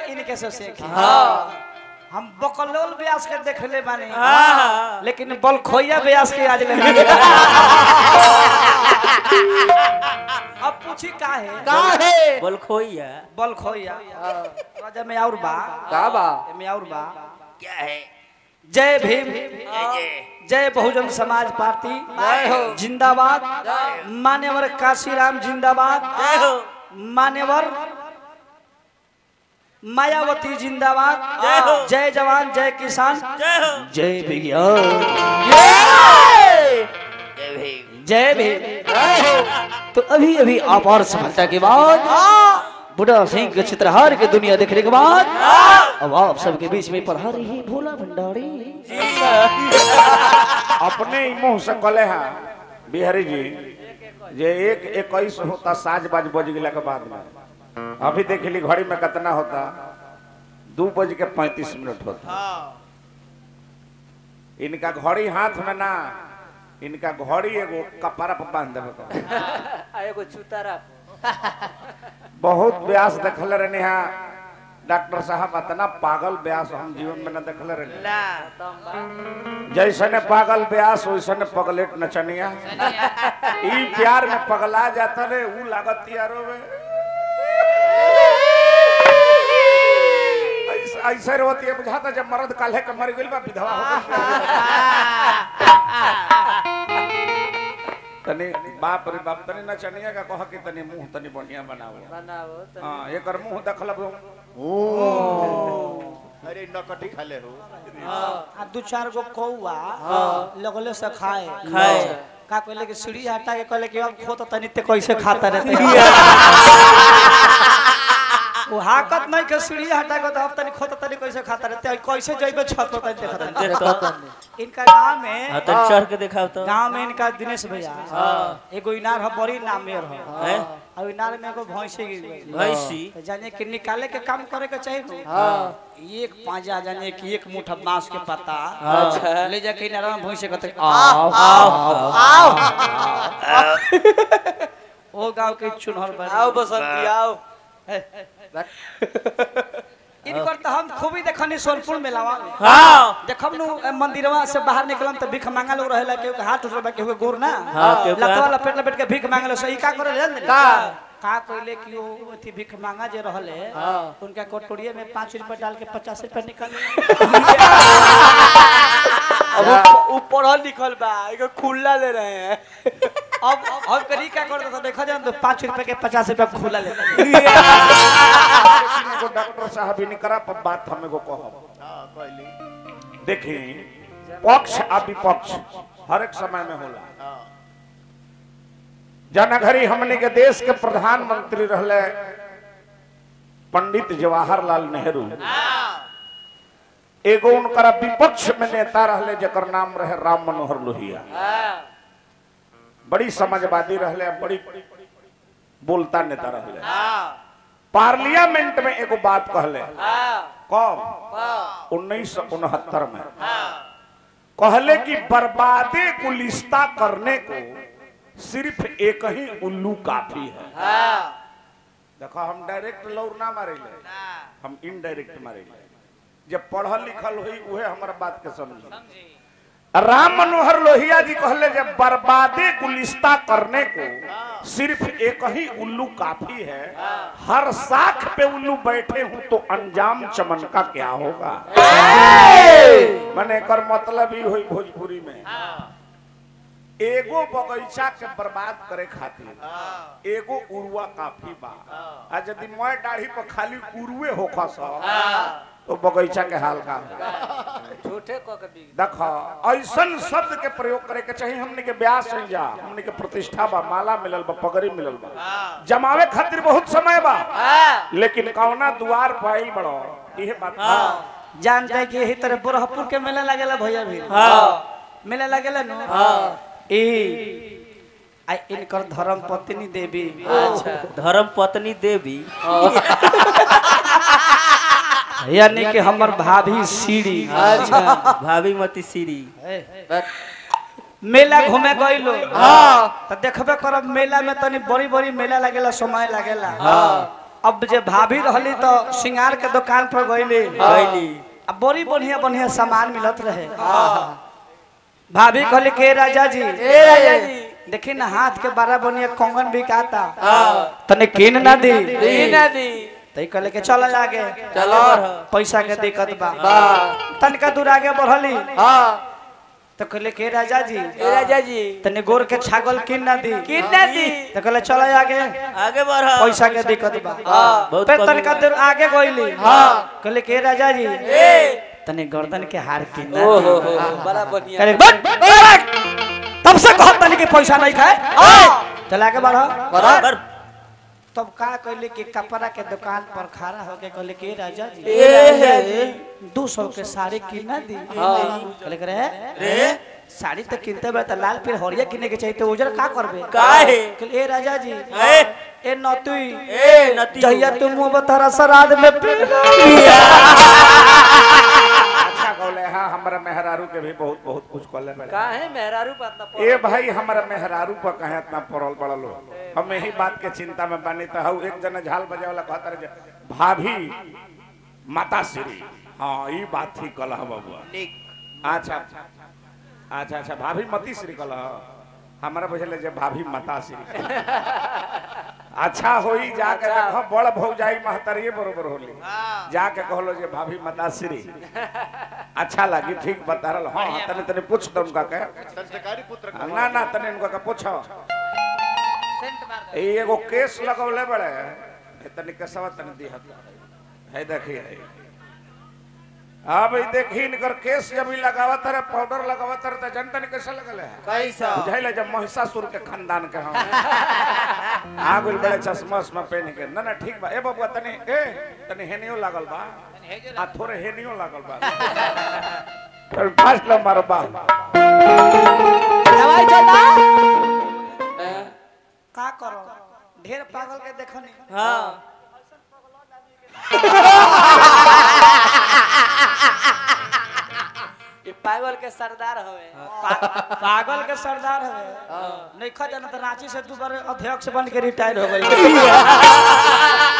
इनके से सीखी हाँ हम बकलोल व्यास के देखले बानी हाँ। लेकिन बल खोइया व्यास के आज ले अब पूछी का है का है बोल खोइया बल खोइया राजा में और बा का बा में और बा क्या है जय भीम जय बहुजन समाज पार्टी जय हो। जिंदाबाद मान्यवर काशीराम जिंदाबाद जय हो मान्यवर मायावती जिंदाबाद जय हो। जय जवान जय किसान जय हो जय विज्ञान जय भीम जय भीम तो अभी अभी अपार सफलता के बाद बुढ़ा सिंह के चित्रहार की दुनिया देखने के बाद अब आप सबके बीच में पढ़ा रही है भोला भंडारी अपने ही मुंह से कले हैं बिहारी जी जे एक इक्कीस होता साज बाज बज गया के बाद में अभी देख ली घड़ी में कितना होता दो बज के पैंतीस मिनट होता इनका घड़ी हाथ में ना इनका घड़ी एगो कपड़ा पर बांध देवे के। एगो चुतारा बहुत व्यास देखले रहने हैं डॉक्टर साहब इतना पागल व्यास हम जीवन में न देखले रहने ना जैसने पागल व्यास वैसने पगलेट नचनिया ई प्यार में पगला जाता रे ऊ लागत यारो में ऐसे- ऐसे रोती है बुझाता जब मर्द काल्हे के मर गइल बा विधवा हो गइल। तनी बाप रे बाप तनी नचनिया का कह कि तनी मुंह तनी बढ़िया बनाओ बनाओ तो हां एकर मुंह देखलब अरे नकटी खाले हो आ दू चार गो कौआ लगले से खाए खाए। का कहले कि सीढ़ी हटा के कहले कि अब खो तो तनी ते कैसे खाता रहते वो हाकत नहीं के सीढ़ी हटा के तो अब तनी खो तो तनी कैसे खाता रहते कैसे जइबे छत पर तनी देखत रहते। देख तो इनका गांव में हाँ तो चढ़ के दिखाओ तो गांव में इनका दिनेश भैया एगो इनार है बड़ी नामेर है हैं? और इनार में एगो भैंसी गिर गई भैंसी तो जाने कि निकाले के काम करे के चाहिए नु। एक पांजा जाने कि एक मुठा बांस के पत्ता अच्छा। ले जाके इनार में भैंसे कहते आओ आओ ओ गांव के चुनहर बन आओ बसंती आओ इनकर तो हम खूबी देखनी सोनपुर में लावा में हाँ देखब नु ए, मंदिरवा से बाहर निकलम तो भीख मांगा लोग रहेला केहू के हाथ उठल बा केहू के गोर ना हाँ, केहू के लतवा हाथ- लपेट लपेट के भीख मांगले सही का करे जान का? का कहले कि वो अथी भीख मांगा जे रहले उनका कटोरिया में पाँच रुपए डाल के पचास रुपए निकाले अब उ- उ पढ़ल लिखल बा एगो खुला ले रहे हैं अब अब करी का करता था देखा जाए तो पाँच रुपए के पचास रुपए खुला ले एगो डॉक्टर साहब इनकरा पर बात हम एगो कहब हाँ कहली देखी पक्ष आ विपक्ष हर एक समय में होला हाँ जनघरी हमने के देश के प्रधानमंत्री रहले पंडित जवाहरलाल नेहरू एगो उनकरा विपक्ष में नेता रहले जकर नाम रहे राम मनोहर लोहिया बड़ी समाजवादी रहले बड़ी बोलता नेता रहले पार्लियामेंट में एगो बात कहले कब उन्नीस सौ उनहत्तर में कहले कि बर्बादे गुलिस्ता करने को सिर्फ एक ही उल्लू काफी है देखो हम डायरेक्ट लौर ना मारेले हम इनडायरेक्ट मारेले जब पढ़ल लिखल हुई उहे हमारा बात के समझ राम मनोहर लोहिया जी कहले जब बर्बादे गुलिस्ता करने को सिर्फ एक ही उल्लू काफी है हर साख पे उल्लू बैठे हूं तो अंजाम चमन का क्या होगा मैंने कर मतलब ही हुई भोजपुरी में एगो बगीचा के बर्बाद करे खातिर एगो उरुआ काफी बा आ यदि मैं दाढ़ी पर खाली उरुए होखा सा तो बगीचा के हाल का होगा झूठे क के बिग देखो ऐसन शब्द के प्रयोग करे के चाहिए हमने के ब्यास नहीं जा हमने के प्रतिष्ठा बा माला मिलल बा पगड़ी मिलल बा जमावे खातिर बहुत समय बा लेकिन कौना दुआर पाइल बड़ो इहे बात बा। जान जाए कि यही तरह बुरहपुर के मेला लगेला भैया भी मेला लगेला नु ई आई इनकर धर्म पत्नी देवी अच्छा धर्म पत्नी देवी यानी कि हमर भाभी सीढ़ी अच्छा भाभी मती सीरी मेला घूमे गइलो तो देखबे करब मेला में तनी बड़ी बड़ी मेला लगेला समय लगेला अब जे भाभी रहली तो सिंगार के दुकान पर गईली गईली अब बड़ी बढ़िया बढ़िया सामान मिलत रहे भाभी कहली के राजा जी ए राजा जी देखी ना हाथ के बड़ा बढ़िया कंगन बिकाता तने किन ना दी दी ना दी तई कहले के चल आगे चलो पैसा के दिक्कत बा हाँ तनिका दूर आगे बढ़ली हाँ तो कहले के राजा जी ए राजा जी तने गोर के छागल किन ना दी किन ना दी तो कहले चल आगे आगे बढ़ पैसा के दिक्कत बा हाँ बहुत फिर कमी तनिका दूर आगे गईली हाँ। कहले के राजा जी ए तने गर्दन के हार किन ना ओ दी हो हो बड़ा बढ़िया कहले बट बट! तब से कहत तनी के पैसा नहीं खाए हाँ चल आगे बढ़ो बराबर तब का कहले कि कपड़ा के दुकान पर खड़ा होके कहले के राजा जी ए राजा जी दो सौ के साड़ी किना दी हाँ। कहले करे रे साड़ी तो किनते बे तो लाल पीर हरिया किने के चाहिए तो उजर का करबे काहे? कहले ए राजा जी ए ए नतुई ए नती जहिया तुम मुंह बतरा श्राद्ध में पीला अच्छा कहले हाँ हमारा मेहरारू के भी बहुत बहुत कुछ कहले बड़े का है मेहरारू बात ना ए भाई हमारा मेहरारू पर कहे इतना पड़ल पड़ल हो हम यही बात के चिंता में बानी तो हऊ एक जना झाल बजे वाला कहता रहे जे, भाभी माता श्री हाँ ई बात ठीक कल बबुआ अच्छा अच्छा अच्छा भाभी मती श्री कल हमारा बुझल जे भाभी माता श्री अच्छा होई जाके देखो बड़ भौजाई महतरिये बरोबर होली जाके कहलो जे भाभी माता श्री अच्छा लगी ठीक बता रहल हाँ हाँ, तने तने पूछ दो उनका के संस्कारी पुत्र का ना ना तने उनका के पूछो ई एगो केस लगौले बड़े ए तने केसवा तने दिहत है देखी है अब ई देखी इनकर केस जब ई लगावत रहे पाउडर लगावत रहे त जनता ने कैसे लगल है कैसा बुझाइले जब महिषासुर के खानदान के हम आ गइल बड़े चश्मा उश्मा पहन के ना ना ठीक बा ए बबुआ तने ए तने हेनियो लागल बा आ थोड़े हेनियो लागल बा फिर पांच लो मारो बा दवाई चला का करो ढेर पागल के देखनी हाँ ये पागल के सरदार हवे पा- पागल के सरदार है नहीं खा जाना तो रांची से तू बार अध्यक्ष बन के रिटायर हो गई